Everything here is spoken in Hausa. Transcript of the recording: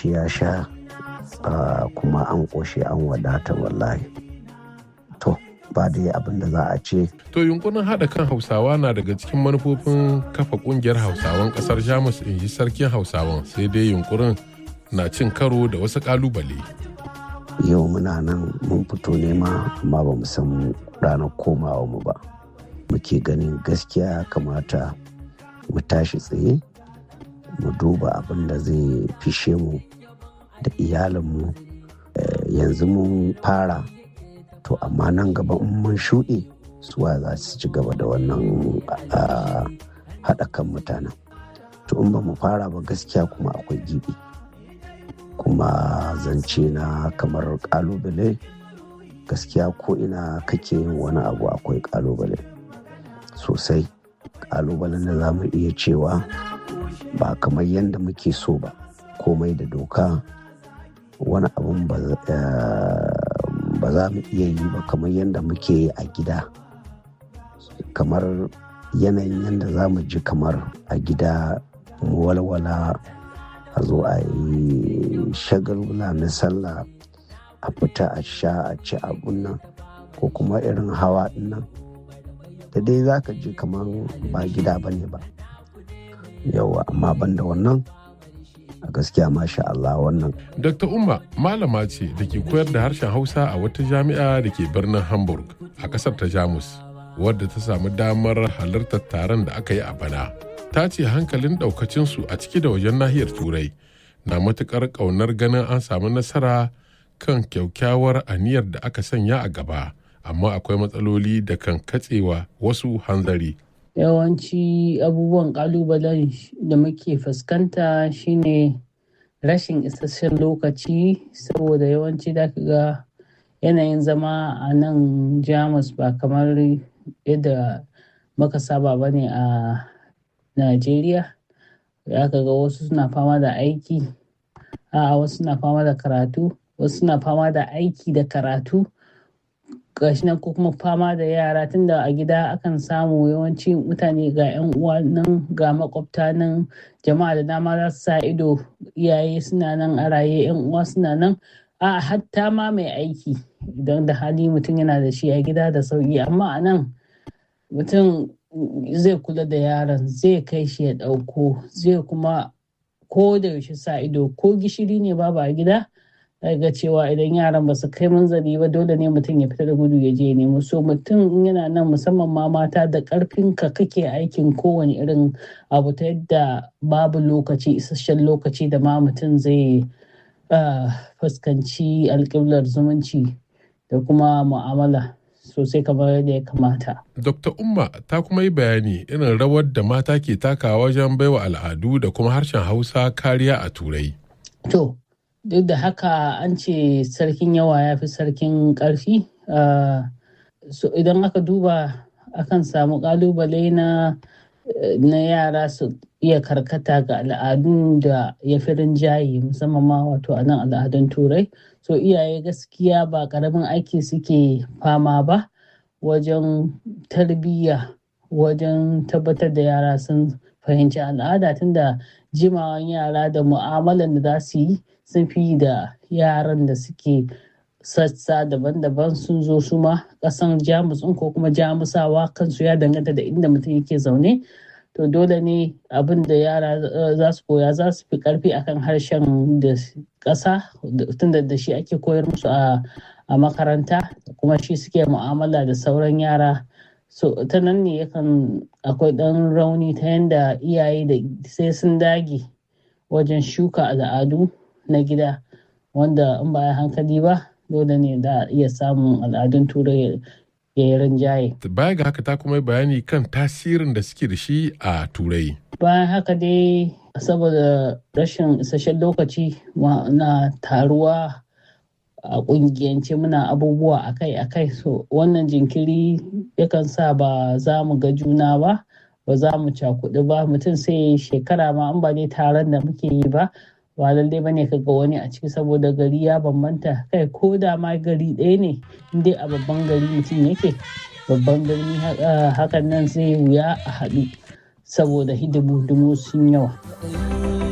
ci ya sha kuma an ƙoshe an wadata wallahi to ba dai abin da za a ce To yunkurin haɗa kan Hausawa na daga cikin manufofin kafa ƙungiyar Hausawan ƙasar Jamus in ji sarkin Hausawan sai dai yunkurin na cin karo da wasu ƙalubale. yau muna nan mun fito nema amma ba mu san ranar komawa mu ba muke ganin gaskiya kamata mu tashi tsaye mu duba abin da zai fishe mu da iyalinmu yanzu mun fara to amma nan gaba in mun shuɗe suwa za su ci gaba da wannan haɗa kan mutanen to in ba mu fara ba gaskiya kuma akwai gibi kuma zance na kamar kalubale gaskiya ko ina kake yin wani abu akwai kalubale sosai kalubalen da za mu iya cewa ba kamar yadda muke so ba komai da doka wani abun ba za mu iya yi ba kamar yadda muke yi a gida kamar yanayin yadda za mu ji kamar a gida mu walwala a zo a yi shagalula na sallah a fita a sha a ci abun nan ko kuma irin hawa nan da dai za ka ji kamar ba gida ba ne ba yawa amma banda wannan a gaskiya masha Allah wannan. Dr. Umma malama ce da ke koyar da harshen Hausa a wata jami'a da ke birnin Hamburg a ƙasar ta Jamus wadda ta samu damar halartar taron da aka yi a bana. Ta ce hankalin ɗaukacinsu a ciki da wajen nahiyar Turai na matuƙar ƙaunar ganin an samu nasara kan kyaukyawar aniyar da aka sanya a gaba amma akwai matsaloli da kan katsewa wasu hanzari. yawanci abubuwan kalubalen da muke fuskanta shine rashin isasshen lokaci saboda yawanci da ga yanayin zama a nan jamus ba kamar yadda muka saba ba ne a najeriya ya ga wasu suna fama da aiki a wasu suna fama da karatu wasu suna fama da aiki da karatu gashi nan ko kuma fama da yara tunda a gida akan samu yawanci mutane ga 'yan uwa nan ga makwabta nan jama'a da dama za su sa ido iyaye suna nan a raye 'yan uwa suna nan a hatta ma mai aiki idan da hali mutum yana da shi a gida da sauki amma a nan mutum zai kula da yaron zai kai shi ya ɗauko zai kuma ko da yaushe sa ido ko gishiri ne babu a gida ga cewa idan yaran ba su kai manzali ba dole ne mutum ya fita da gudu ya je nemo so mutum yana nan musamman ma mata da karfin ka kake aikin kowane irin abu ta yadda babu lokaci isasshen lokaci da ma mutum zai fuskanci alƙiblar zumunci da kuma mu'amala sosai kamar yadda ya kamata. Dr. Umma ta kuma yi bayani irin rawar da mata ke takawa wajen baiwa al'adu da kuma harshen Hausa kariya a Turai. To, duk da haka an ce sarkin yawa ya fi sarkin ƙarfi so idan aka duba akan samu ƙalubale na na yara su iya karkata ga al'adun da ya fi rinjaye musamman ma wato a nan al'adun turai so iyaye gaskiya ba ƙaramin aiki suke fama ba wajen tarbiyya wajen tabbatar da yara sun fahimci al'ada tunda jimawan yara da mu'amalan da za su yi sun fi da yaran da suke sassa daban-daban sun zo su ma kasan jamus ko kuma jamusawa kansu ya danganta da inda mutum yake zaune to dole ne abin da yara za su koya za su fi karfi akan harshen da ƙasa tunda da shi ake koyar musu a makaranta kuma shi suke mu'amala da sauran yara so ta nan ne yakan akwai ɗan rauni ta yadda iyaye da sai sun dage wajen shuka al'adu na gida wanda in ba hankali ba dole ne da iya samun al'adun turai ya yi rinjaye. Baya ga haka ta kuma bayani kan tasirin da suke da shi a turai. Bayan haka dai saboda rashin isasshen lokaci na taruwa a kungiyance muna abubuwa akai-akai so wannan jinkiri yakan sa ba za mu ga juna ba ba za mu cakudu ba mutum sai shekara ma an ba dai taron da muke yi ba ba lallai bane ka ga wani a ciki saboda gari ya bambanta kai ko da ma gari ɗaya ne dai a babban gari mutum yake babban birni hakan nan zai wuya a haɗu saboda hidimu sun yawa.